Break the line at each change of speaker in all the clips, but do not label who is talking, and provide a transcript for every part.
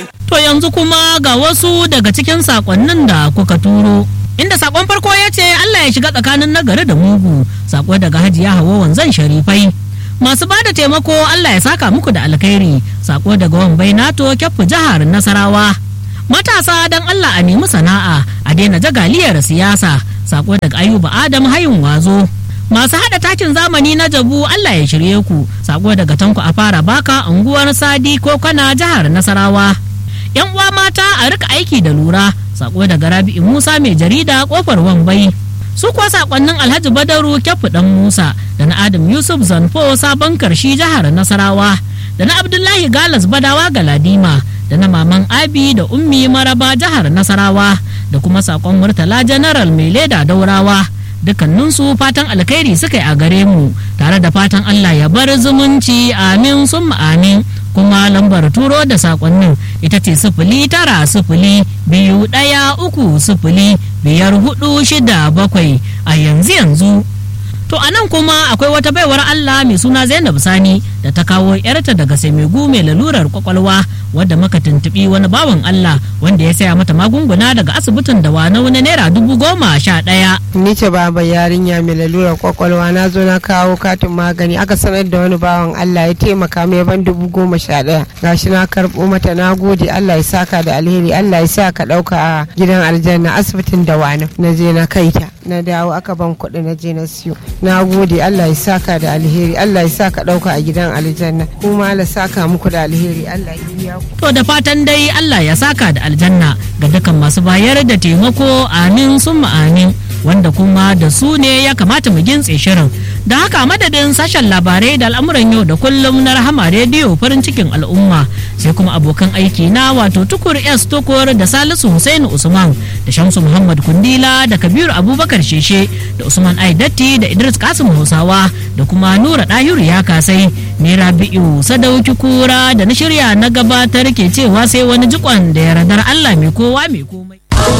To yanzu kuma ga wasu daga cikin sakonnin da kuka turo. Inda sakon farko ya ce Allah ya shiga tsakanin nagari da mugu, sako daga hajiya hawa wanzan sharifai. Masu ba da taimako Allah ya saka muku da alkhairi, sako daga wambai nato kyaffu jihar Nasarawa. Matasa don Allah a nemi sana'a, a daina jagaliyar siyasa, sako daga Ayuba Adam hayin wazo. Masu haɗa takin zamani na jabu Allah ya shirye ku, sako daga tanku a fara baka unguwar Sadi ko kana jihar Nasarawa. yan uwa mata a rika aiki da lura sako daga rabi'u musa mai jarida kofar wambai su kuwa sakonnin alhaji badaru kyafu dan musa da na adam yusuf zanfo sabon karshi jihar nasarawa da na abdullahi galas badawa galadima da na maman abi da ummi maraba jihar nasarawa da kuma sakon murtala janaral mai leda daurawa dukkaninsu fatan alkhairi suka yi a gare mu tare da fatan allah ya bar zumunci amin sun amin kuma lambar turo da sakonnin ita ce sifili tara sifili biyu ɗaya uku sifili biyar hudu shida bakwai a yanzu yanzu to a nan kuma akwai wata baiwar Allah mai suna Zainab Sani da ta kawo yarta daga Semegu mai lalurar kwakwalwa wadda muka tuntubi wani bawan Allah wanda ya saya mata magunguna daga asibitin da wani wani naira dubu goma sha ɗaya.
Ni ce baba yarinya mai lalurar kwakwalwa na zo na kawo katin magani aka sanar da wani bawan Allah ya taimaka mai ban dubu goma sha ɗaya gashi na karɓo mata na gode Allah ya saka da alheri Allah ya sa ka ɗauka a gidan aljanna asibitin da wani na je na kaita na dawo aka ban kuɗi na je na siyo na gode Allah ya saka da alheri Allah ya saka ɗauka a gidan aljanna kuma Allah saka muku da alheri Allah ya biya ku.
To da fatan dai Allah ya saka da aljanna ga dukkan masu bayar da taimako amin sun amin wanda kuma da su ne ya kamata mu gintse shirin. Da haka madadin sashen labarai da al'amuran yau da kullum na rahama rediyo farin cikin al'umma sai kuma abokan aiki na wato tukur S tukur da Salisu Hussein Usman da Shamsu Muhammad Kundila da Kabiru Abubakar Sheshe da Usman Aidatti da Idris Kasim Hausawa da kuma Nura Dahiru ya kasai ne Rabi'u Sadauki Kura da na shirya na gabatar ke cewa sai wani jikon da yardar Allah mai kowa mai komai.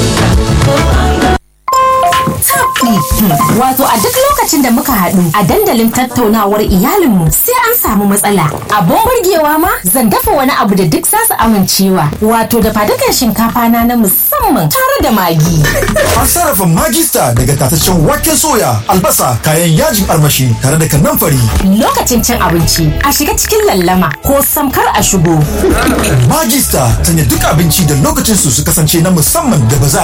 Wato a duk lokacin da muka haɗu a dandalin tattaunawar iyalinmu sai an samu matsala. Abun burgewa ma zan dafa wani abu da duk za su amincewa. Wato da fadukan shinkafa na na musamman tare da magi.
An sarrafa magista daga tataccen waken soya, albasa, kayan yajin armashi tare da kanamfari.
Lokacin cin abinci a shiga cikin lallama ko samkar a shigo.
Magista sanya duk abinci da lokacin su su kasance na musamman da ba za a